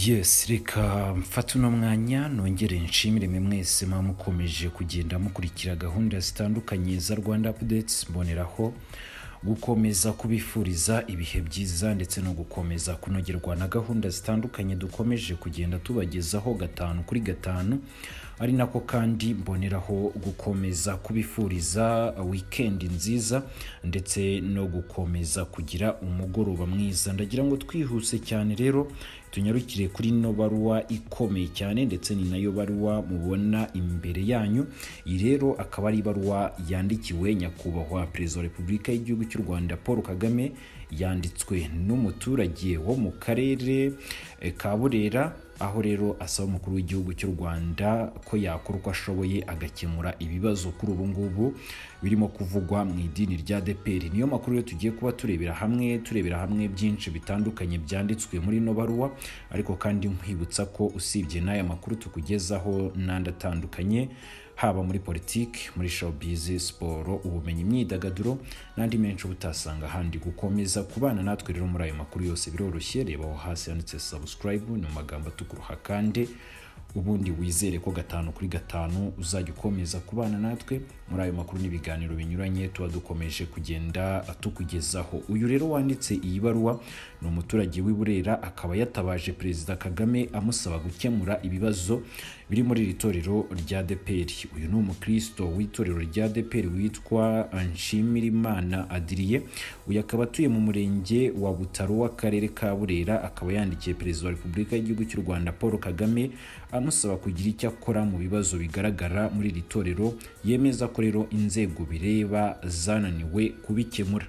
yesi reka mfate uno mwanya nongere nshimire mwe mwese muba mukomeje kugenda mukurikira gahunda zitandukanye za rwanda apudeti mboneraho gukomeza kubifuriza ibihe byiza ndetse no gukomeza kunogerwa na gahunda zitandukanye dukomeje kugenda tubagezaho gatanu kuri gatanu ari nako kandi mboneraho gukomeza kubifuriza wikendi nziza ndetse no gukomeza kugira umugoroba mwiza ndagira ngo twihuse cyane rero tunyarukire kuri ino baruwa ikomeye cyane ndetse ni nayo baruwa mubona imbere yanyu iyi rero akaba ari ibaruwa yandikiwe nyakubahwa perezida wa repubulika y'igihugu cy'u rwanda paul kagame yanditswe n'umuturage wo mu karere eh, ka burera aho rero asaba umukuru w'igihugu cy'u rwanda ko yakora uko ashoboye agakemura ibibazo kuri ubu ngubu birimo kuvugwa mu idini rya deperi niyo makuru yo tugiye kuba turebera hamwe turebera hamwe byinshi bitandukanye byanditswe muri ino baruwa ariko kandi nkwibutsa ko usibye n'aya makuru tukugezaho n'andi atandukanye haba muri politiki muri showbiz siporo ubumenyi imyidagaduro n'andi menshi uba utasanga ahandi gukomeza kubana natwe rero muri ayo makuru yose biroroshye reba aho hasi handitse subscribe ni mu magambo atuguruha kandi ubundi wizere ko gatanu kuri gatanu uzajya ukomeza kubana natwe muri ayo makuru n'ibiganiro binyuranye tuba dukomeje kugenda tukugezaho uyu rero wanditse iyi baruwa ni umuturage w'i burera akaba yatabaje perezida kagame amusaba gukemura ibibazo biri muri iri torero rya deperi uyu ni umukristo w'itorero rya deperi witwa nshimirimana adiriye uyu akaba atuye mu murenge wa butaro w'akarere ka burera akaba yandikiye perezida wa repubulika y'igihugu cy'u rwanda paul kagame amusaba kugira icyo akora mu bibazo bigaragara muri iri torero yemeza ko rero inzego bireba zananiwe kubikemura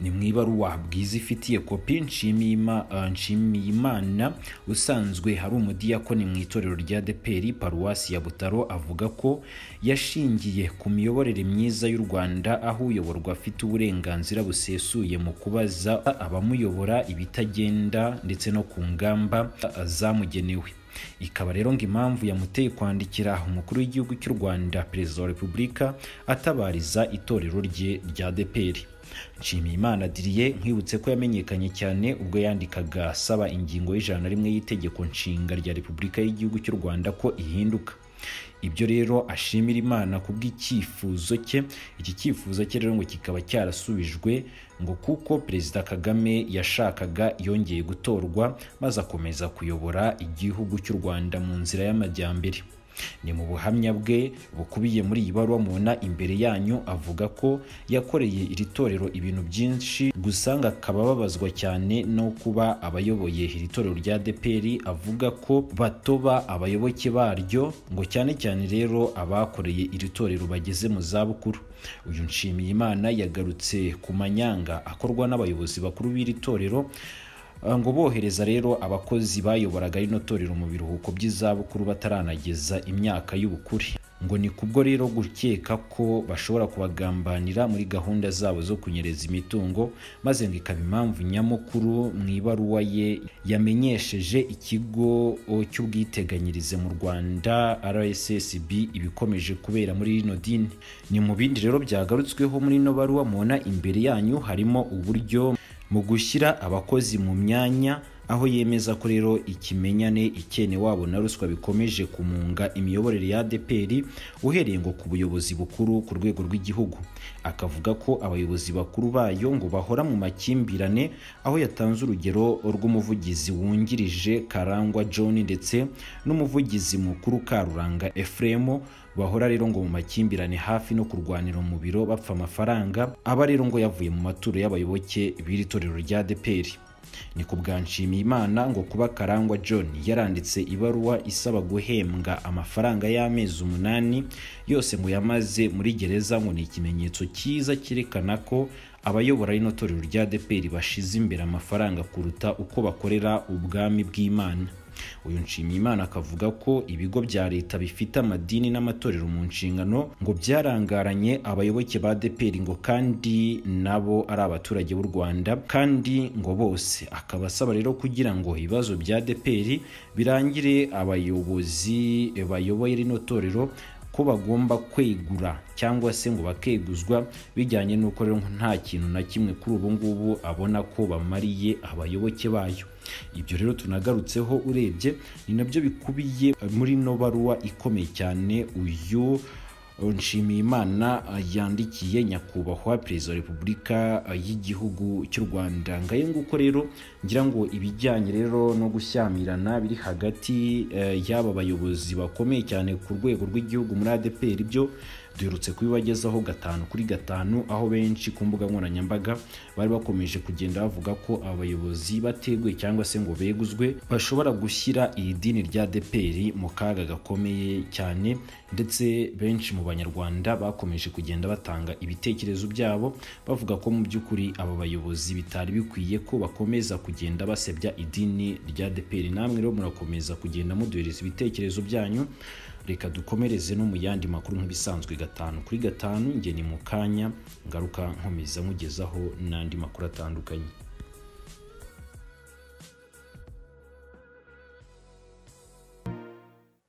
ni mu ibaruwa bwiza ifitiye kopi nshimiyima- uh, nshimiyimana usanzwe hari umudiyakoni mu itorero rya deperi paruwasi ya butaro avuga ko yashingiye ku miyoborere myiza y'u rwanda aho uyoborwa afite uburenganzira busesuye mu kubaza abamuyobora ibitagenda ndetse no ku ngamba uh, zamugenewe ikaba rero ngo impamvu yamuteye kwandikira umukuru w'igihugu cy'u rwanda perezida wa repubulika atabariza itorero rye rya deperi nshimiyimana adiriye nkwibutse ko yamenyekanye cyane ubwo yandikaga asaba ingingo y'ijana na rimwe y'itegeko nshinga rya repubulika y'igihugu cy'u rwanda ko ihinduka ibyo rero ashimira imana kubw'icyifuzo cye iki cyifuzo cye rero ngo kikaba cyarasubijwe ngo kuko perezida kagame yashakaga yongeye gutorwa maze akomeza kuyobora igihugu cy'u rwanda mu nzira y'amajyambere ni mu buhamya bwe bukubiye muri iyi baruwa mubona imbere yanyu avuga ko yakoreye iri torero ibintu byinshi gusa ngo akaba ababazwa cyane no kuba abayoboye iri torero rya deperi avuga ko batoba abayoboke baryo ngo cyane cyane rero abakoreye iri torero bageze mu zabukuru uyu nshimiyimana yagarutse ku manyanga akorwa n'abayobozi bakuru b'iri torero ngo bohereza rero abakozi bayoboraga rino torero mu biruhuko by'izabukuru bataranageza imyaka y'ubukure ngo ni kubwo rero gukeka ko bashobora kubagambanira muri gahunda zabo zo kunyereza imitungo maze ngo ikaba impamvu nyamukuru mu ibaruwa ye yamenyesheje ikigo cy'ubwiteganyirize mu rwanda rssb ibikomeje kubera muri rino dini ni mu bindi rero byagarutsweho muri ino baruwa mubona imbere yanyu harimo uburyo mu gushyira abakozi mu myanya aho yemeza ko rero ikimenyane ikene wabo na ruswa bikomeje kumunga imiyoborere ya deperi uhereye ngo ku buyobozi bukuru ku rwego rw'igihugu akavuga ko abayobozi bakuru bayo ngo bahora mu makimbirane aho yatanze urugero rw'umuvugizi wungirije karangwa john ndetse n'umuvugizi mukuru karuranga efuremu bahora rero ngo mu makimbirane hafi no kurwanira mu biro bapfa amafaranga aba rero ngo yavuye mu maturo y'abayoboke b'iri torero rya deperi ni ku bwa nshimiyimana ngo kuba karangwa john yaranditse ibaruwa isaba guhembwa amafaranga y'amezi umunani yose ngo yamaze muri gereza ngo ni ikimenyetso cyiza cyerekana ko abayobora rino torero rya deperi bashize imbere amafaranga kuruta uko bakorera ubwami bw'imana uyu nshimiyimana akavuga ko ibigo bya leta bifite amadini n'amatorero mu nshingano ngo byarangaranye abayoboke ba deperi ngo kandi nabo ari abaturage b'u rwanda kandi ngo bose akaba asaba rero kugira ngo ibibazo bya deperi birangire abayobozi bayoboye rino torero ko bagomba kwegura cyangwa se ngo bakeguzwa bijyanye n'uko rero nta kintu na kimwe kuri ubu ngubu abona ko bamariye abayoboke bayo ibyo rero tunagarutseho urebye ni nabyo bikubiye muri ino baruwa ikomeye cyane uyu nshimiyimana yandikiye nyakubahwa perezida wa repubulika y'igihugu cy'u rwanda ngayo nguko rero ngira ngo ibijyanye rero no gushyamirana biri hagati y'aba bayobozi bakomeye cyane ku rwego rw'igihugu muri adeperi ibyo duherutse kubibagezaho gatanu kuri gatanu aho benshi ku mbuga nkoranyambaga bari bakomeje kugenda bavuga ko abayobozi bateguye cyangwa se ngo beguzwe bashobora gushyira iri dini rya deperi mu kaga gakomeye cyane ndetse benshi mu banyarwanda bakomeje kugenda batanga ibitekerezo byabo bavuga ko mu by'ukuri aba bayobozi bitari bikwiye ko bakomeza kugenda basebya idini rya deperi namwe rero murakomeza kugenda muduhereza ibitekerezo byanyu reka dukomereze no mu yandi makuru nk'ibisanzwe gatanu kuri gatanu njye ni mu kanya ngaruka nkomeza nkugezaho n'andi makuru atandukanye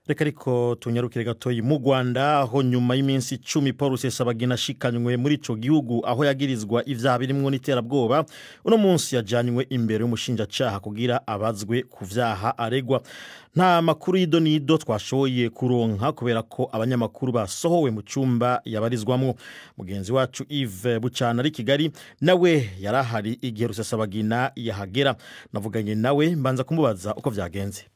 reka ariko tunyarukire gatoya mu rwanda aho nyuma y'iminsi icumi paul rusesabagina ashikanywe muri icyo gihugu aho yagirizwa ibyaha birimo n'iterabwoba uno munsi yajyanywe imbere y'umushinjacyaha kugira abazwe ku byaha aregwa nta makuru y'ido n'ido twashoboye kuronka kubera ko abanyamakuru basohowe mu cyumba yabarizwamo mugenzi wacu Yves bucana ari kigali nawe yari ahari igihe rusesabagina yahagera navuganye nawe mbanza kumubaza uko byagenze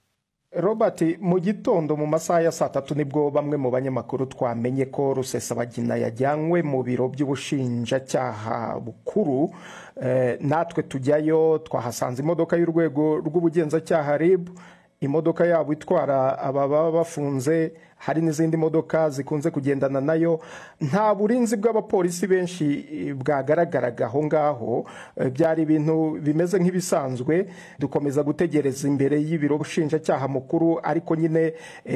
robert mu gitondo mu masaha ya saa tatu nibwo bamwe mu banyamakuru twamenye ko rusesabagina yajyanywe mu biro by'ubushinjacyaha bukuru natwe tujyayo twahasanze imodoka y'urwego rw'ubugenzacyaha ribu imodoka yabo itwara ababa bafunze hari n'izindi modoka zikunze kugendana nayo nta burinzi bw'abapolisi benshi bwagaragaraga aho ngaho byari ibintu bimeze nk'ibisanzwe dukomeza gutegereza imbere y'ibiro bushinjacyaha mukuru ariko nyine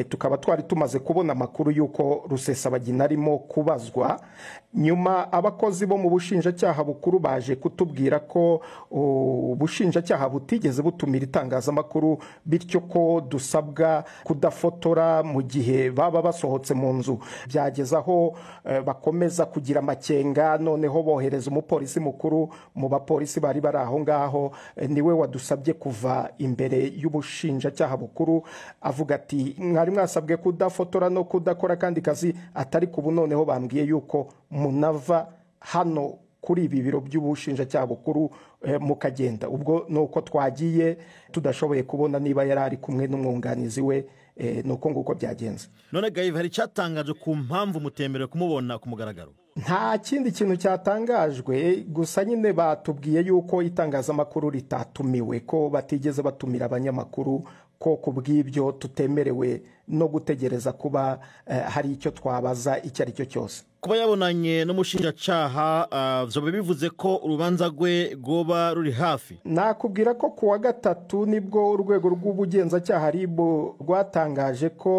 tukaba twari tumaze kubona amakuru y'uko rusesabagina arimo kubazwa nyuma abakozi bo mu bushinjacyaha bukuru baje kutubwira ko ubushinjacyaha butigeze butumira itangazamakuru bityo ko dusabwa kudafotora mu gihe baba basohotse mu nzu byageze aho bakomeza kugira amakenga noneho bohereza umupolisi mukuru mu bapolisi bari bari aho ngaho niwe wadusabye kuva imbere y'ubushinjacyaha bukuru avuga ati mwari mwasabwe kudafotora no kudakora akandi kazi atari kubu noneho bambwiye yuko munava hano kuri ibi biro by'ubushinjacyaha bukuru mukagenda ubwo ni uko twagiye tudashoboye kubona niba yari ari kumwe n'umwunganizi we ni uko nguko byagenze none gayive hari icyatangaje ku mpamvu umutemberere kumubona ku mugaragaro nta kindi kintu cyatangajwe gusa nyine batubwiye yuko itangazamakuru ritatumiwe ko batigeze batumira abanyamakuru ko ku bw'ibyo tutemerewe no gutegereza kuba hari icyo twabaza icyo ari cyo cyose kuba yabonanye n'umushinjacyaha byaba bivuze ko urubanza rwe rwoba ruri hafi nakubwira ko ku wa gatatu nibwo urwego rw'ubugenzacyaha ribu rwatangaje ko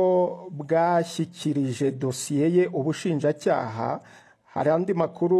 bwashyikirije dosiye ye ubushinjacyaha hari andi makuru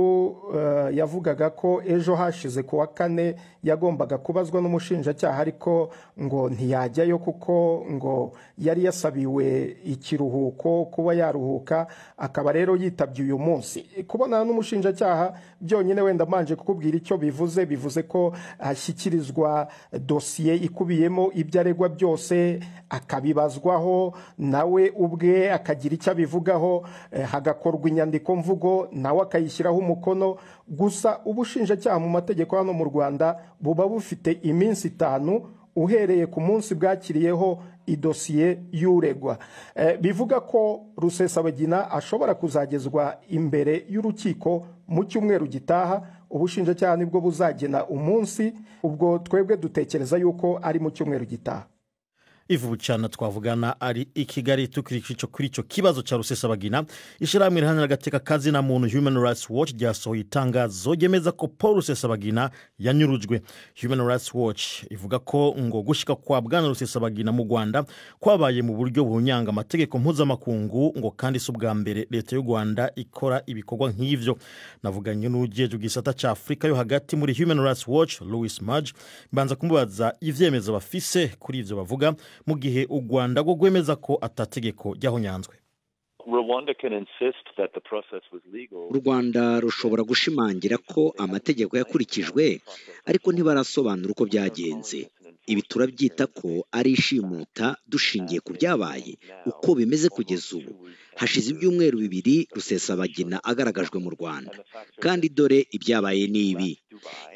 yavugaga ko ejo hashize ku wa kane yagombaga kubazwa n'umushinjacyaha ariko ngo ntiyajyayo kuko ngo yari yasabiwe ikiruhuko kuba yaruhuka akaba rero yitabye uyu munsi kubonana n'umushinjacyaha byonyine wenda mbanje kukubwira icyo bivuze bivuze ko ashyikirizwa dosiye ikubiyemo ibyo aregwa byose akabibazwaho nawe ubwe akagira icyo abivugaho hagakorwa inyandiko mvugo nawe akayishyiraho umukono gusa ubushinjacyaha mu mategeko hano mu rwanda buba bufite iminsi itanu uhereye ku munsi bwakiriyeho idosiye y'uregwa bivuga ko rusesabagina ashobora kuzagezwa imbere y'urukiko mu cyumweru gitaha ubushinjacyaha nibwo buzagena umunsi ubwo twebwe dutekereza yuko ari mu cyumweru gitaha ivu cyane twavugana ari i kigali tukurikiye kuri icyo kibazo cya rusesabagina ishyirahamwe rihanira agateka kazina muntu human rights watch ryasohoye itangazo ryemeza ko paul rusesabagina yanyurujwe human rights watch ivuga ko ngo gushyika kwa bwana rusesabagina mu rwanda kwabaye mu buryo bunyanga amategeko mpuzamakungu ngo kandi si ubwa mbere leta y'u rwanda ikora ibikorwa nk'ibyo navuganye n'ugejeje gisata cya afurika yo hagati muri human rights watch louis maj mbanza kumubaza ibyemezo bafise kuri ibyo bavuga mu gihe u rwanda rwo rwemeza ko atategeko ryahonyanzwe u rwanda rushobora gushimangira ko amategeko yakurikijwe ariko ntibarasobanura uko byagenze ibi turabyita ko ari ishimuta dushingiye ku byabaye uko bimeze kugeza ubu hashize ibyumweru bibiri rusesabagina agaragajwe mu rwanda kandi dore ibyabaye ni ibi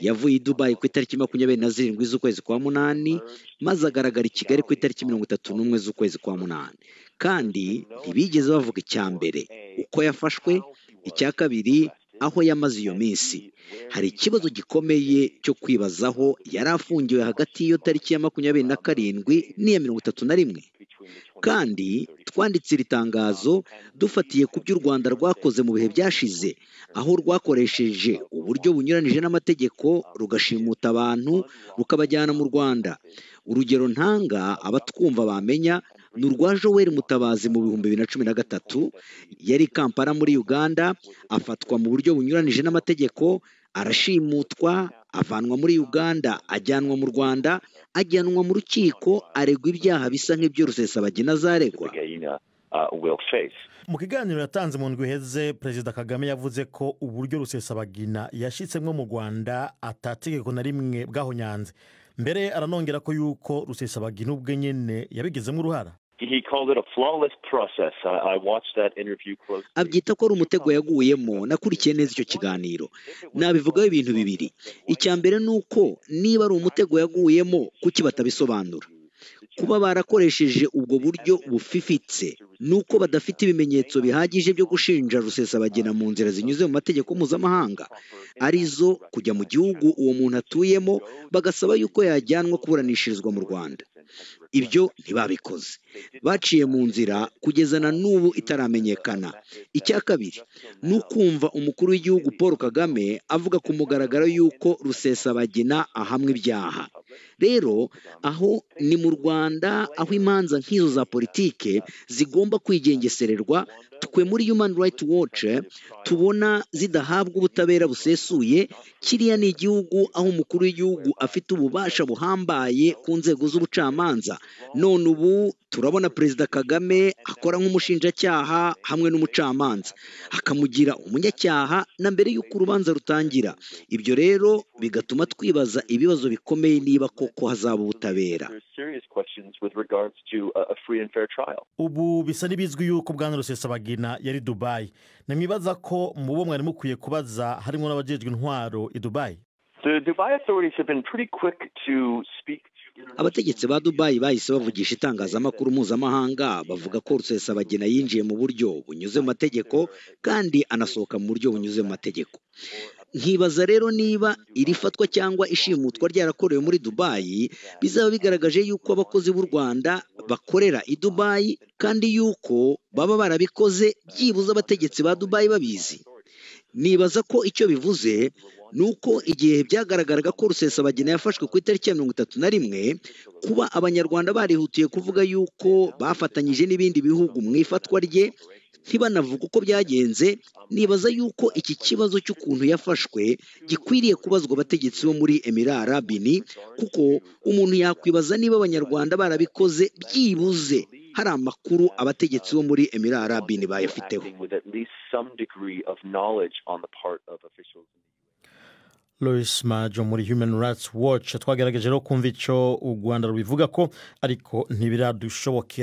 yavuye i dubayi ku itariki makumyabiri na zirindwi z'ukwezi kwa munani maze agaragara i kigali ku itariki mirongo itatu n'umwe z'ukwezi kwa munani kandi ntibigeze bavuga icya mbere uko yafashwe icya kabiri aho yamaze iyo minsi hari ikibazo gikomeye cyo kwibazaho yari afungiwe hagati y'iyo tariki ya makumyabiri na karindwi n'iya mirongo itatu na rimwe kandi twanditse iri tangazo dufatiye ku byo u rwanda rwakoze mu bihe byashize aho rwakoresheje uburyo bunyuranije n'amategeko rugashimuta abantu rukabajyana mu rwanda urugero ntanga abatwumva bamenya ni urwa joel mutabazi mu bihumbi bibiri na cumi na gatatu yari i kampala muri uganda afatwa mu buryo bunyuranije n'amategeko arashimutwa avanwa muri uganda ajyanwa mu rwanda ajyanwa mu rukiko aregwa ibyaha bisa nk'ibyo rusesabagina azaregwa mu kiganiro yatanze mu ndwi iheze perezida kagame yavuze ko uburyo rusesabagina yashyitsemo mu rwanda atategeko na rimwe bwahonyanze mbere aranongera ko yuko rusesabagina ubwe nyine yabigizemo uruhara abyita ko ari umutego yaguyemo nakurikiye neza icyo kiganiro nabivugaho ibintu bibiri icya mbere ni uko niba ari umutego yaguyemo kuki batabisobanura kuba barakoresheje ubwo buryo bufifitse ni uko badafite ibimenyetso bihagije byo gushinja rusesabagina mu nzira zinyuze mu mategeko mpuzamahanga arizo kujya mu gihugu uwo muntu atuyemo bagasaba yuko yajyanwa kuburanishirizwa mu rwanda ibyo ntibabikoze baciye mu nzira kugeza na n'ubu itaramenyekana icya kabiri ni ukumva umukuru w'igihugu paul kagame avuga ku mugaragaro y'uko rusesabagina ahamwe ibyaha rero aho ni mu rwanda aho imanza nk'izo za politike zigomba kwigengesererwa twe muri human rights watch tubona zidahabwa ubutabera busesuye kiriya ni igihugu aho umukuru w'igihugu afite ububasha buhambaye ku nzego z'ubucamanza none ubu turabona perezida kagame akora nk'umushinjacyaha hamwe n'umucamanza akamugira umunyacyaha na mbere y'uko urubanza rutangira ibyo rero bigatuma twibaza ibibazo bikomeye niba koko hazaba ubutabera ubu bisa n'ibizwi yuko bwana rusesabagina yari dubayi ntimwibaza ko mu bo mwari mukwiye kubaza harimo n'abajejwe intwaro i dubayi abategetsi ba dubayi bahise bavugisha itangazamakuru mpuzamahanga bavuga ko rusesabagina yinjiye mu buryo bunyuze mu mategeko kandi anasohoka mu buryo bunyuze mu mategeko nkibaza rero niba iri fatwa cyangwa ishimutwa ryarakorewe muri dubayi bizaba bigaragaje yuko abakozi b'u rwanda bakorera i dubayi kandi yuko baba barabikoze byibuze abategetsi ba dubayi babizi nibaza ko icyo bivuze ni uko igihe byagaragaraga ko rusesabagina yafashwe ku itariki ya mirongo itatu na rimwe kuba abanyarwanda barihutiye kuvuga yuko bafatanyije n'ibindi bihugu mu ifatwa rye ntibanavuga uko byagenze nibaza yuko iki kibazo cy'ukuntu yafashwe gikwiriye kubazwa abategetsi bo muri emirara arabini kuko umuntu yakwibaza niba abanyarwanda barabikoze byibuze hari amakuru abategetsi bo muri emirara arabini bayafiteho Lois Majo muri Human Rights Watch twagerageje rero kumva icyo u Rwanda rubivuga ko ariko ntibiradushoboke